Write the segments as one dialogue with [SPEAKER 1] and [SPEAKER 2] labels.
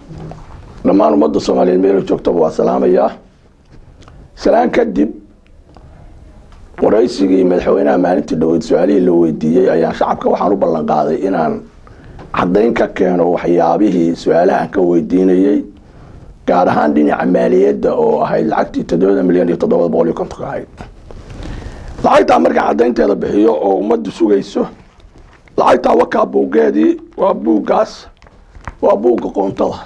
[SPEAKER 1] dhammaan ummadda soomaaliyeed meela joogtaba waa salaamayaa salaan kadib waraysigii madaxweynaha maalintii dhaweyd su-aalihii la weydiiyey ayaan shacabka waxaan u ballan qaaday inaan caddayn ka keeno waxyaabihii su-aalaha aan ka weydiinayey gaar ahaan dhinaca maaliyadda oo ahayd lacagtii toddobada milyan iyo toddobada boqol iyo kontonka ahayd lacagtaa markaan caddaynteeda bixiyo oo ummaddu sugayso lacagtaa wakaa buuggeedii waa buuggaas waa buugga qoontada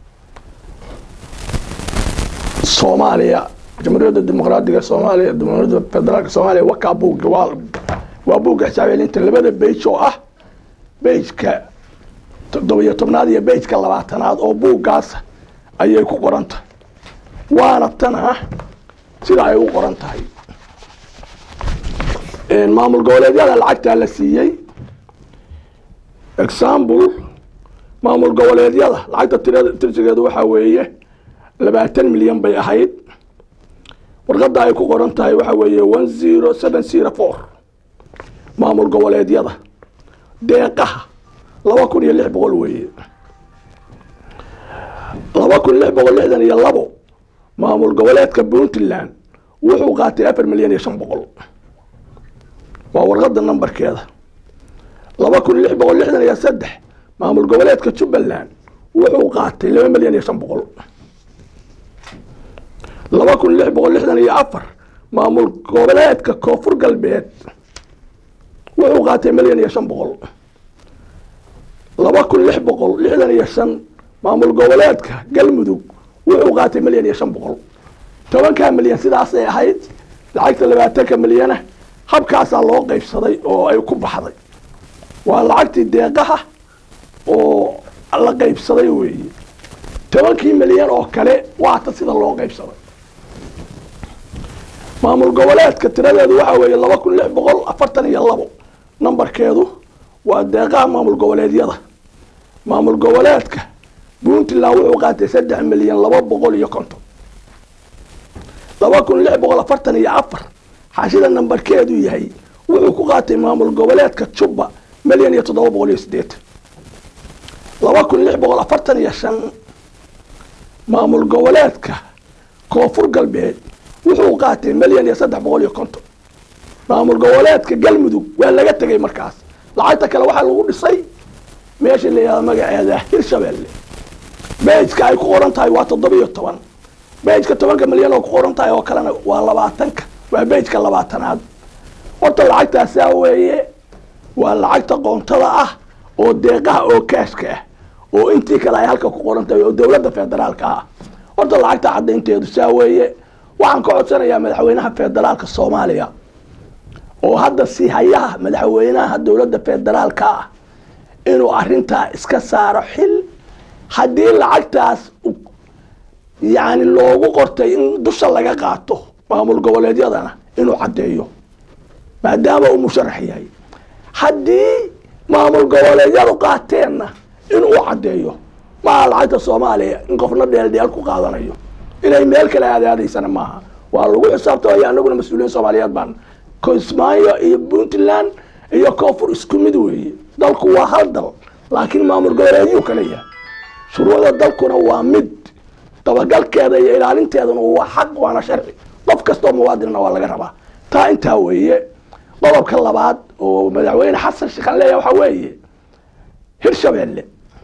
[SPEAKER 1] soomaaliya jamhuuriyadda dimuqraadiga soomaaliya jamhuuriyadda federaalka soomaaliya wakaa buugga waa waa buugga xisaabelinta labada beyj oo ah beyjka toddobiyo tobnaad iyo beyjka labaatanaad oo buuggaas ayay ku qoran tahay waana tan ah sida ay u qoran tahay maamul goboleedyada lacagtaa la siiyey example maamul goboleedyada lacagta tirada tirsigeedu waxaa weeye labaatan milyan bay ahayd warqadda ay ku qoran tahay waxaa weeye one zero seven zero four maamul goboleedyada deeqaha laba kun iyo lix boqol weeye laba kun lix boqol lixdan iyo labo maamul goboleedka puntland wuxuu qaatay afar milyan iyo shan boqol waa warqadda nambarkeeda laba kun lix boqol lixdan iyo saddex maamul goboleedka jubbaland wuxuu qaatay laba milyan iyo shan boqol laba kun lix boqol lixdan iyo afar maamul goboleedka koonfur galbeed wuxuu qaatay milyan iyo shan boqol laba kun lix boqol lixdan iyo shan maamul goboleedka galmudug wuxuu qaatay milyan iyo shan boqol tobankaa milyan sidaasay ahayd lacagta labaatanka milyana habkaasaa loo qaybsaday oo ay ku baxday waa lacagtii deeqaha oo la qaybsaday weeye tobankii milyan oo kale waata sida loo qaybsaday maamul goboleedka tiradeedu waxaa weeye laba kun lix boqol afartan iyo labo nambarkeedu waa deeqaha maamul goboleedyada maamul goboleedka puntland wuxuu qaatay saddex milyan laba boqol iyo konton laba kun lix boqol afartan iyo afar xaashida nambarkeedu yahay wuxuu ku qaatay maamul goboleedka jubba milyan iyo toddoba boqol iyo sideetan laba kun lix boqol afartan iyo shan maamul goboleedka koonfur galbeed wuxuu qaatay milyan iyo saddex boqol iyo konton maamul goboleedka galmudug waa laga tegay markaas lacagta kale waxaa lagu dhisay meesha la yihahdo magaceeda hirshabelle bejka ay ku qoran tahay waa toddobiyo toban bejka tobanka milyan oo ku qoran tahay oo kalena waa labaatanka waa bejka labaatanaad horta lacagtaasaa weeye waa lacagta qoontada ah oo deeqaha oo kaashka ah oo intii kale ay halka ku qoran tahay oo dowladda federaalka ah horta lacagta caddaynteedu saa weeye waxaan ka codsanayaa madaxweynaha federaalka soomaaliya oo hadda si hayaha madaxweynaha dowladda federaalka ah inuu arintaa iska saaro xil haddii lacagtaas yani loogu qortay in dusha laga qaato maamul goboleedyadana inuu caddeeyo maadaama uu musharax yahay haddii maamul goboleedyadu qaateenna inuu caddeeyo maaha lacagta soomaaliya in qofna dheeldheel ku qaadanayo inay meel kale aadaadaysana maaha waa lagu xisaabtamaya anaguna mas-uuliyiin soomaaliyeed baan kismaayo iyo puntland iyo koonfur isku mid weeye dalku waa hal dal laakiin maamul goboleedyuu kala yahay shuruucda dalkuna waa mid dabagalkeeda iyo ilaalinteeduna waa xaq waana sharci qof kastoo muwaadinna waa laga rabaa taa intaa weeye qodobka labaad oo madaxweyne xasan sheekhan leeyahay waxaa weeye hirshabelle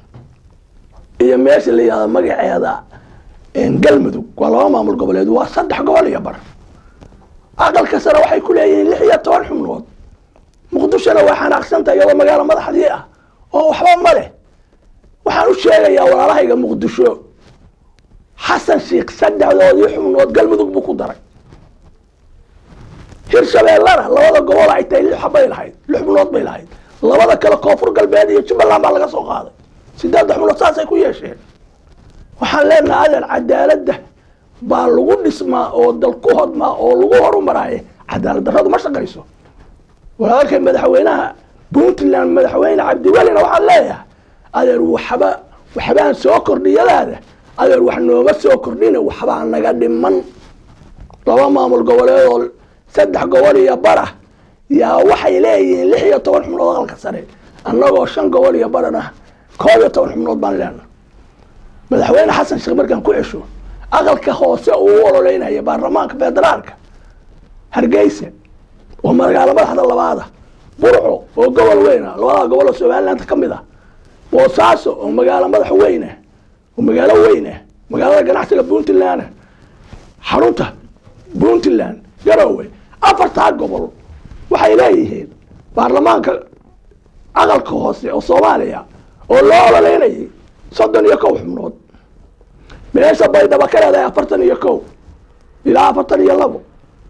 [SPEAKER 1] iyo meesha la yihahdo magaceeda galmudug waa laba maamul goboleed waa saddex gobol iyo bar aqalka sare waxay ku leeyihiin lix iyo toban xubnood muqdishona waa xanaaqsanta iyadoo magaalo madaxdii ah oo waxba ma leh waxaan u sheegayaa walaalahayga muqdisho xasan sheikh saddexdoodii xubnood galmudug buu ku daray hirshabeellana labada gobol ay tahay lix xabbay lahayd lix xubnood bay lahayd labada kale koonfur galbeed iyo jubbaland baa laga soo qaaday sideedda xubnood saasay ku yeesheen waxaan leenaha adeer cadaaladda baa lagu dhismaa oo dal ku hodmaa oo lagu horumaraaye cadaalad darradu ma shaqayso walaalkay madaxweynaha puntland madaxweyne cabdiwelina waxaan leeyahay adeer waxba waxbaan soo kordhiyadaada adeer wax nooma soo kordhina waxbaa naga dhiman laba maamul goboleedoo saddex gobol iyo bara yaa waxay leeyihiin lix iyo toban xubnood aqalka sare annagoo shan gobol iyo barana koob iyo toban xubnood baan leenahay madaxweyne xasan sheekh markaan ku cesho aqalka hoose uu u ololeynaya baarlamaanka federaalka hargeysa oo magaalo madaxda labaada burco oo gobol weyn ah labada gobol oo somaliland ka mid ah boosaaso oo magaalo madax weyn ah oo magaalo weyn ah magaalada ganacsiga puntland ah xarunta puntland garowe afartaa gobol waxay leeyihiin baarlamaanka aqalka hoose oo soomaaliya oo loo ololeynayay soddon iyo kow xubnood meesha baydhabo ka leedahay afartan iyo kow ilaa afartan iyo labo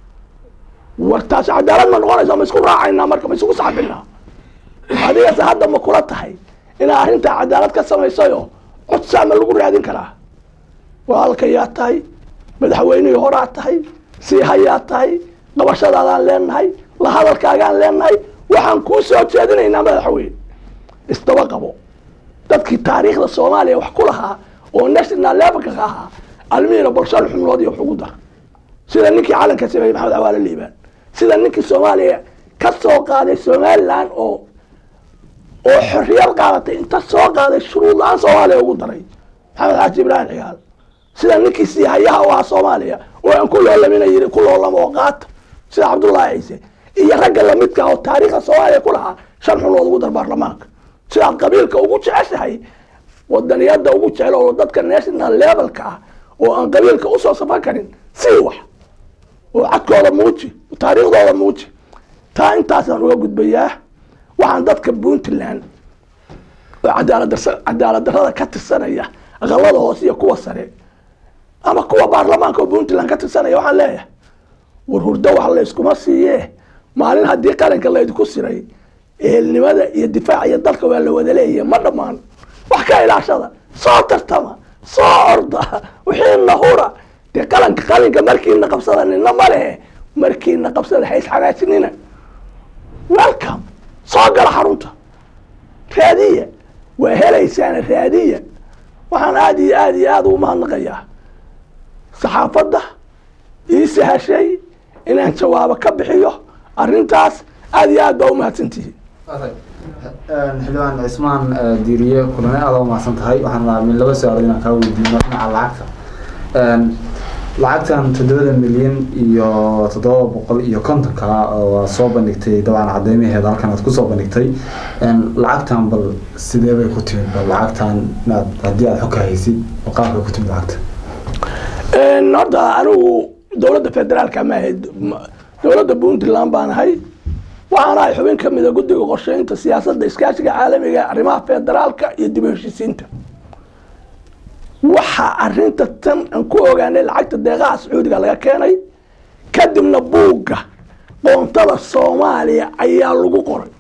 [SPEAKER 1] wartaas cadaalad ma noqonaysa ma isku raacaynaa marka ma isugu saxbinaa adigase hadda ma kula tahay inaa arrintaa cadaalad ka samaysayo codsaa ma lagu raadin karaa walaalkayaa tahay madaxweynihii horaa tahay sii hayaa tahay qabashadaadaan leenahay la hadalkaagaan leenahay waxaan kuu soo jeedinaynaa madaxweyne isdaba qabo dadkii taariikhda soomaaliya wax ku lahaa oo national levelka ka ahaa almiina bal shan xubnood iyo wax ugu dar sida ninkii calanka sameeyey maxamed cawaale liibaan sida ninkii soomaaliya ka soo qaaday somaliland oo oo xorriyad qaadatay inta soo qaaday shuruud la-aan soomaaliya ugu daray maxamed xaaji ibraahim cigaal sida ninkii siihayaha u ahaa soomaaliya oo aan ku loolamina yiri ku loolamo oo qaata sida cabdullaahi ciise iyo ragga lamidka oo taariikhda soomaaliya ku lahaa shan xubnood ugu dar baarlamaanka sidaad qabiilka ugu jeceshahay wadaniyada ugu jecel oo dadka national levelka ah oo aan qabiilka usoo safan karin sii wax oo cadkooda muuji taariikhdooda muuji taa intaasaan uga gudbayaa waxaan dadka puntland oo cadaalad cadaalad darrada ka tirsanaya aqalada hoose iyo kuwa sare ama kuwa baarlamaanka oo puntland ka tirsanaya waxaan leeyahay war hurdo wax layskuma siiye maalin haddii qaranka laydinku siray ehelnimada iyo difaaca iyo dalka waa la wada leeyahay ma dhammaan wax ka ilaashada soo tartama soo orda wixiina hura dee qalanka qalinka markiina qabsada nina ma lehe markiina qabsada hays xagaasinina welcome soo gala xarunta raadiya waa helaysaana raadiya waxaan aada iyo aada iyo aada ugu mahadnaqayaa saxaafadda ii sahashay inaan jawaabo ka bixiyo arrintaas aada iyo aad baa umahadsantihiin
[SPEAKER 2] xildhibaan cismaan diiriye kulane aada u mahadsan tahay waxaan rabaa min laba su-aalood inaan kaa weydiino dhinaca lacagta lacagtan toddobada milyan iyo toddoba boqol iyo kontonka waa soo bandhigtay dabcan cadeymaheeda halkan aad kusoo bandhigtay lacagtan bal sidee bay ku timid bal lacagtan inaad haddii aad xog ka haysid bal qaabkay ku timid lacagta
[SPEAKER 1] horta anigu dowladda federaalka ma ahayd dowladda puntland baan ahay waxaana ay xubin kamida guddiga qorsheynta siyaasadda iskaashiga caalamiga arrimaha federaalka iyo dib u heshisiinta waxaa arinta tan aan ku ogaanay lacagta deeqaha sacuudiga laga keenay kadibna buugga qoontada soomaaliya ayaa lagu qoray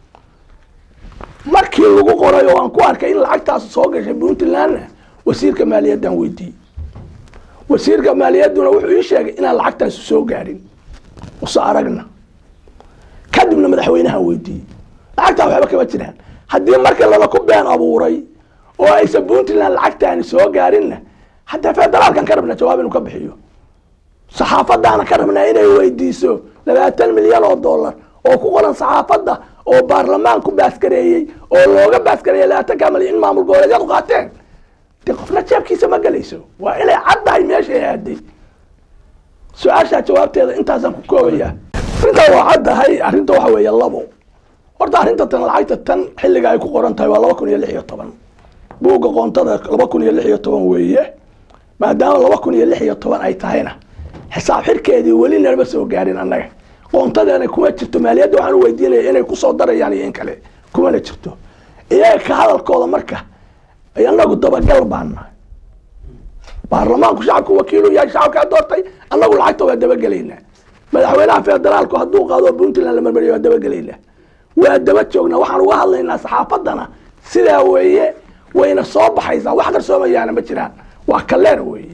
[SPEAKER 1] markii lagu qoray oo aan ku arkay in lacagtaas soo gashay puntlandna wasiirka maaliyaddaan weydiiyey wasiirka maaliyadduna wuxuu ii sheegay inaan lacagtaasi soo gaadhin use aragna kadibna madaxweynaha weydiiyey lacagtaa waxba kama jiraan haddii marka lala ku been abuuray oo aysan puntland lacagtaani soo gaarinna haddee federaalkan ka rabna jawaab inuu ka bixiyo saxaafadaana ka rabnaa inay weydiiso labaatan milyan oo dollar oo ku qoran saxaafadda oo baarlamaan ku baaskareeyey oo looga baaskareeyey labaatanka milyan in maamul goboleedyadu qaateen dee qofna jeebkiisa ma gelayso waa inay caddahay meeshay aaday su-aashaa jawaabteeda intaasaan ku koobayaa arrintaa waa caddahay arrinta waxa weeye labo horta arrinta tan lacagta tan xilliga ay ku qoran tahay waa laba kun iyo lix iyo toban buugga qoontada laba kun iyo lix iyo toban weeye maadaama laba kun iyo lix iyo toban ay tahayna xisaab xirkeedii weli nalama soo gaarin annaga qoontadeena kuma jirto maaliyadda waxaan u weydiinaya inay kusoo darayaan iyo in kale kumana jirto iyaga ka hadalkooda marka anagu dabagal baan nahay baarlamaanku shacabku wakiilu yahay shacabkaa doortay annagu lacagta waa dabagelaynaa madaxweynaha federaalku hadduu qaado puntland la marmariyo waa dabagelaynaa waa daba joognaa waxaan uga hadlaynaa saxaafaddana sidaa weeye wayna soo baxaysaa wax qarsoomayaana ma jiraan waa kaleer weeye